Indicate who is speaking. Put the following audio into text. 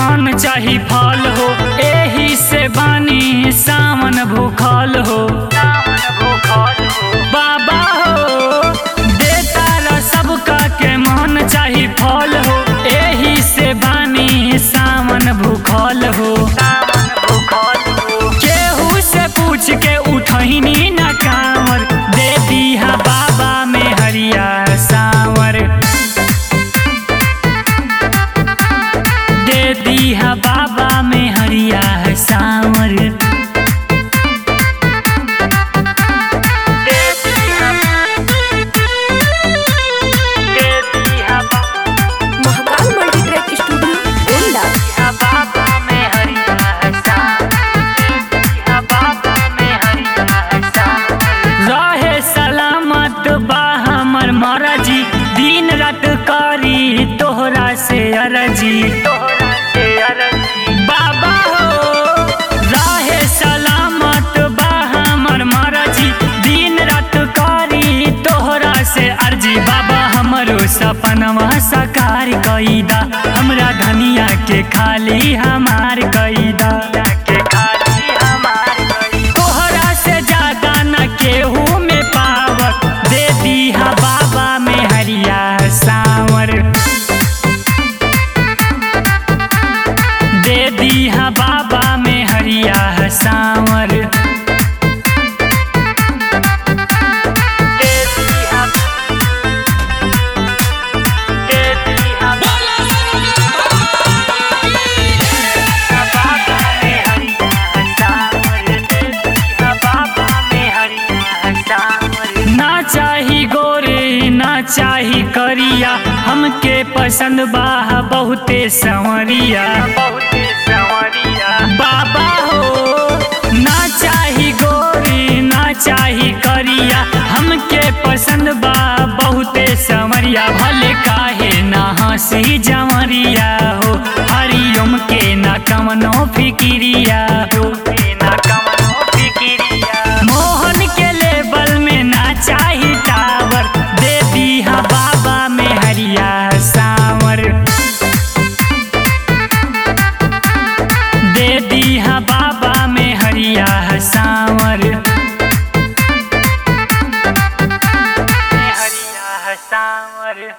Speaker 1: धन चाही फल हो एही से बानी सावन भूखल हो बाबा हो देता ला सबका के मन चाही फल हो एही से बानी सावन भूखल हो केहू से पूछ के उठहिनी न कांवर दे दिहा बाबा में हरिया सावर दे दिहा बाबा में हरिया सावर दे दिहा दे दिहा
Speaker 2: महाकाल मल्टीट्रैक स्टूडियो गोंडा
Speaker 1: बाबा में हरिया सावर बाबा में हरिया सावर रहे सलामत बा हमर मरजी दिन रात करी तोहरा से अरजी बाबा हो रहे सलामत बा हमर मरजी दिन रात करी तोहरा से अर्जी बाबा हमरो सपनवा साकार कईदा हमरा धनिया के खाली हमार कईदा के खाली हमार तोहरा से ज्यादा न केहू में पावर दे दिहा बाबा में हरिया सावर दे दिहा बाबा में हरिया सावर दे दिहा दे दिहा बाबा में हरिया सावर दे दिहा बाबा में हरिया सावर ना चाही गोरे ना चाही करिया हमके पसंद बा बहुते संवरिया बहुते संवरिया बाबा हो ना चाही गोरी ना चाही करिया हमके पसंद बा बहुते संवरिया भले काहे ना हंसी जमरिया हो हरिओम के ना कमनो फिकिरिया हो ना कमनो फिकिरिया मोहन के लेवल में ना चाही टावर दे दिहा बाबा में हरिया सावर दे दिहा बाबा में हरिया सावर हरिया सावर